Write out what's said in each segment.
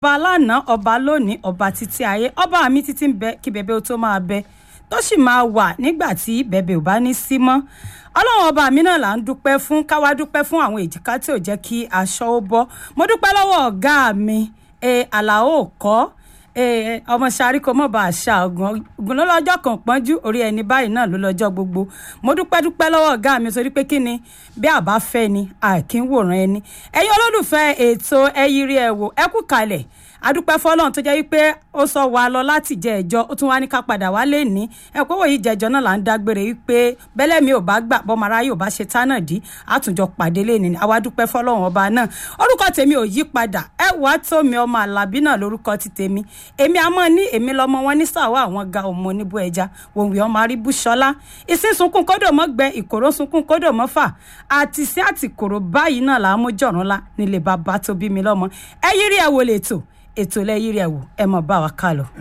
ọba lánàá ọba lónìí ọba títí ayé ọba mi títí ń bẹ kí bẹbẹ ó tó máa bẹ tó sì máa wà nígbà tí bẹbẹ ò bá ní sí mọ́ ọlọ́run ọba mi náà là ń dúpẹ́ fún káwá dúpẹ́ fún àwọn èjìká tí ò jẹ́ kí aṣọ ó bọ́ mo dúpẹ́ lọ́wọ́ ọ̀gá mi ẹ àlàó kọ́ ẹ ọmọ sáré kò mọ̀ bá àṣà ọ̀gùn ọ̀gùn ló lọ́jọ́ kan pọ́njú orí ẹni báyìí náà ló lọ́jọ́ gbogbo mo dúpẹ́ dúpẹ́ lọ́wọ́ ọ̀gá mi torí pé kí ni bí àbá fẹ́ ni àkínwòrán ẹni ẹ̀yin olólùfẹ́ ètò ẹyírí ẹ̀ wò ẹ kú kalẹ̀ adúpẹ́ fọlọ́run tó jẹ́ wípé ó sọ wa lọ láti jẹ ẹjọ́ ó tún wá ní ká padà wá lé ní ẹ̀kọ́ wòye jẹjọ́ náà là ń dágbére wípé bẹ́lẹ̀ mi ò bá gbà bọ́mọ ara yóò bá ṣe tánà dí àtúnjọ pàdé lé ní àwa dúpẹ́ fọlọ́run ọba náà orúkọ tèmi ò yí padà ẹ wàá tó mi ọmọ àlàbí náà lórúkọ ti tèmi èmi àmọ́ ní èmi lọ́mọ wọn ní sàwọ́ àwọn ga ọmọ oníbú ẹja wòwì ọmọ aríbú ṣọlá ìsín sunkún kódò mọ́ gbẹ ìkòrò sunkún kódò mọ́ fà àti sí àtìkòrò báyìí náà làá mú jọ̀rún lá nílé bàbá tó bí mi lọ́mọ ẹ yírí ẹ wò lè tò ètò lẹ́yìn rẹ̀ wò ẹ mọ̀ bá wa ká lọ.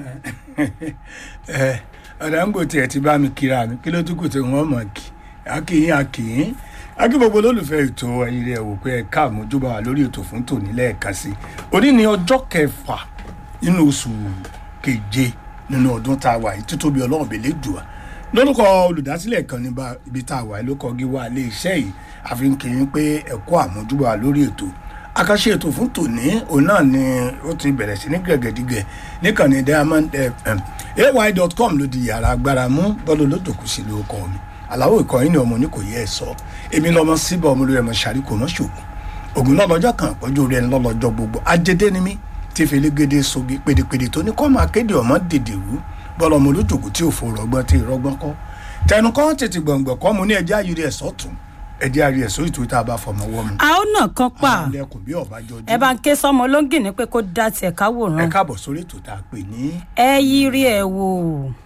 ẹ ọ̀dà ń gbò tiẹ̀ ti bá mi kíra mi kí ló tún kù tí wọ́n mọ̀ kí akíyín akíyín akí gbogbo olólùfẹ́ ètò ẹ̀yìn rẹ̀ wò pé ẹ̀ka àmójúbà wà lórí ètò fún tòní lẹ́ẹ̀kan sí òní ni ọjọ́ kẹfà nínú oṣù keje nínú ọdún tá a wà yìí títóbi ọlọ́run bèlè dùà lórúkọ olùdásílẹ̀ kan níbi ibi tá a wà yìí ló kọ́ gíwá ilé iṣẹ́ yìí àfi ń kí yín pé ẹ̀kọ́ àmójúbà wà lórí ètò àkàṣe ètò fún tòní òun náà ni ó ti bẹ̀rẹ̀ sí ní gẹ̀gẹ̀dígẹ̀ níkànnì diamond fm ay.com ló di yàrá agbára mú bọ́ọ̀lù olódòkú sí ló kọ́ mi aláwọ̀ ìkọyín ni ọmọ ní kò yẹ ẹ sọ èmi lọmọ síbẹ̀ ọmọ lórí ẹmọ ṣàríkò náà ṣòkò ògùn náà lọ́jọ́ kan pọ́jú orí ẹni lọ́lọ́jọ́ gbogbo ajédé ni mí tí fẹlẹ́gẹ́dẹ́ sogi pèdèpèdè tó ní kọ́ máa kéde ọmọ dèdè rú bọ́ọ̀lù ọmọ olódòkú tí ò fò rọgbọ́n tí ì rọgbọ́n kọ́ tẹnu kọ́ tètè gbọ̀ngbọ̀n kọ́ mu ní ẹjẹ́ ayé ẹ̀ sọ́tún ẹjẹ àrí ẹsọ ìtò tá a bá fọmọ wọ mu. a ó nà kan pa àwọn ẹkùn bí ọba jọjú. ẹ bá ń ké sọmọ olóńgì ní pé kó dá tiẹ̀ ká ẹ wòran káàbọ̀ sórí ètò tá a pè ní. ẹ yírí ẹ wò.